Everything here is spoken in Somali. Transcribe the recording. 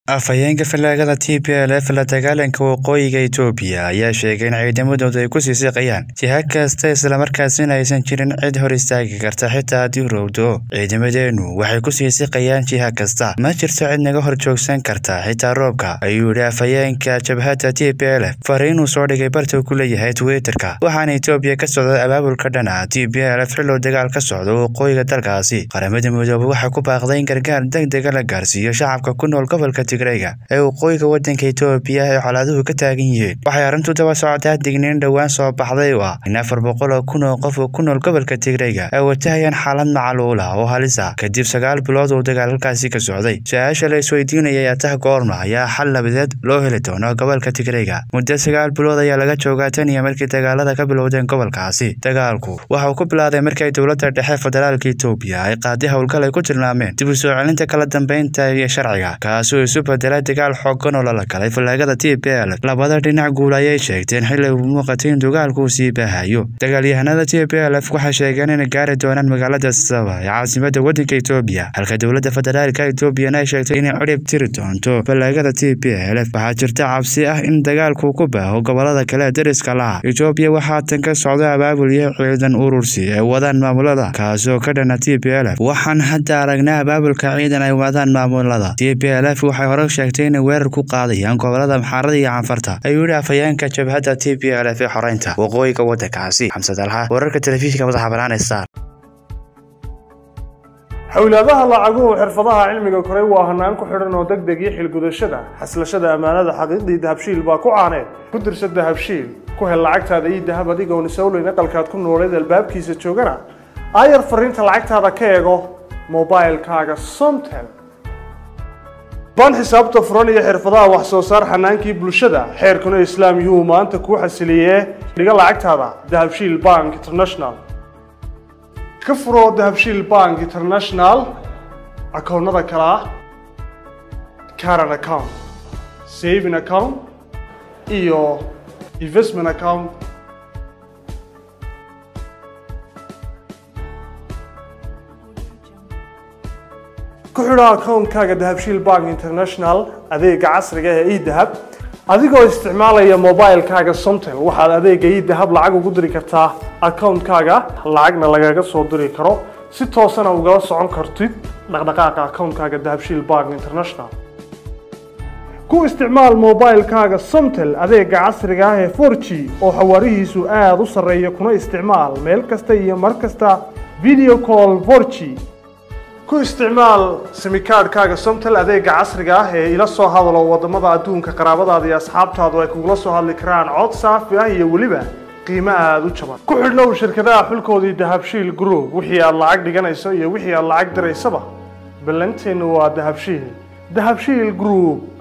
afhayeenka fallaagada t p l f la dagaalanka waqooyiga itoobiya ayaa sheegay in ciidamadooda ay ku sii siqayaan jiha kasta islamarkaasina aysan jirin cid hor istaagi karta xitaa haddii rowdo ciidamadeennu waxay ku sii siqayaan jiha kasta ma jirto cid naga hor joogsan karta xitaa roobka ayuu yidhi afhayeenka jabhadda t p l f fariinuu soo dhigay barta ku leeyahay twitterka waxaana itoobiya ka socda abaabulka dhana t p l f xillow dagaal ka socdo waqooyiga dalkaasi qaramada midoobe waxay ku baaqday in gargaar deg dega la gaarsiiyo shacabka ku nool gobolka ee waqooyiga wadanka itoobiya ay colaaduhu ka taagan yihiin waxay arrintu daba socotaa digniin dhowaan soo baxday oo ah in afar boqol oo kun oo qof oo ku nool gobolka tigreyga ay watahayaan xaalad macaluula oo halisa kadib sagaal bilood uu dagaal halkaasi ka socday su-aasha la isweydiinaya ayaa tah goorma ayaa xal labadeed loo heli doono gobolka tigreyga muddo sagaal bilood ayaa laga joogaa tan iyo markii dagaalada ka bilowdeen gobolkaasi dagaalku waxa uu ku bilaaday markay dowladda dhexe federaalka itoobiya ay qaaday howlgal ay ku tilmaameen dib u soo celinta kala dambeynta iyo sharciga kaasoo isu bedela dagaal xoogan oo lala galay fallaagada t p l labada dhinac guul ayay sheegteen xilli uu muuqatay in dagaalku uu sii baahayo dagaalyahanada t p l f waxay sheegeen inay gaari doonaan magaalada saba ee caasimada wadanka itoobiya halka dowladda federaalka itoobiyana ay sheegtay inay cirib tiri doonto fallaagada t p l f waxaa jirta cabsi ah in dagaalku ku baaho gobolada kale ee dariska laha itoobiya waxaa tan ka socda abaabul iyo ciidan urursi ay wadaan maamulada kaasoo ka dhana t p l f waxaan hadda aragnaa abaabulka ciidan ay wadaan maamulada t p l f waxay hore sheegtay inay weerar ku qaadayaan gobolada maxaarada iyo canfarta ayuu yidhi afhayeenka jabhadda t p l f ee xoreynta waqooyiga waddankaasi xamsad alxa wararka telefishinka madaxa banaan ee star xowlaadaha lacaguhu xirfadaha cilmiga koray waa hanaan ku xidhan oo deg deg iyo xilgudashada xaslashada ammaanada xaqiiqdii dahabshiil baa ku caaneed ku dirsa dahabshiil ku hel lacagtaada iyo dahab adigoon isowleyn aqalkaad ku nooleed albaabkiisa joogana aayar fariinta lacagtaada ka eego mobilkaaga somtel baan xisaabta furan iyo xirfadaha wax soo saar xanaankii bulshada xeerkuna islaam yuhuu maanta kuu xasiliyee dhiga lacagtaada dahabshiil bank international ka furo dahabshiil bank international akoonnada kale ah caran account saving account iyo investment account ku xidho akoonkaaga dahabshiil bank international adeega casriga ee edahab adigoo isticmaalaya mobilkaaga somtel waxaad adeega edahab lacag ugu diri kartaa akoonkaaga lacagna lagaga soo diri karo si toosana ugala socon kartid dhaqdhaqaaqa akoonkaaga dahabshiil bank international ku isticmaal mobilkaaga somtel adeega casriga ah ee for g oo xawaarihiisu aada u sarreeya kuna isticmaal meel kasta iyo mar kasta video call for g ku isticmaal simikaadhkaaga somtel adeega casriga ah ee ila soo hadalo wadamada adduunka qaraabadaada iyo asxaabtaadu ay kugula soo hadli karaan cod saafi ah iyo weliba qiimo aada u jaban ku xidhnow shirkadaha xulkoodii dahabshiil group wixii aad lacag dhiganayso iyo wixii aad lacag diraysaba ballanteennu waa dahabshiil dahabshiil group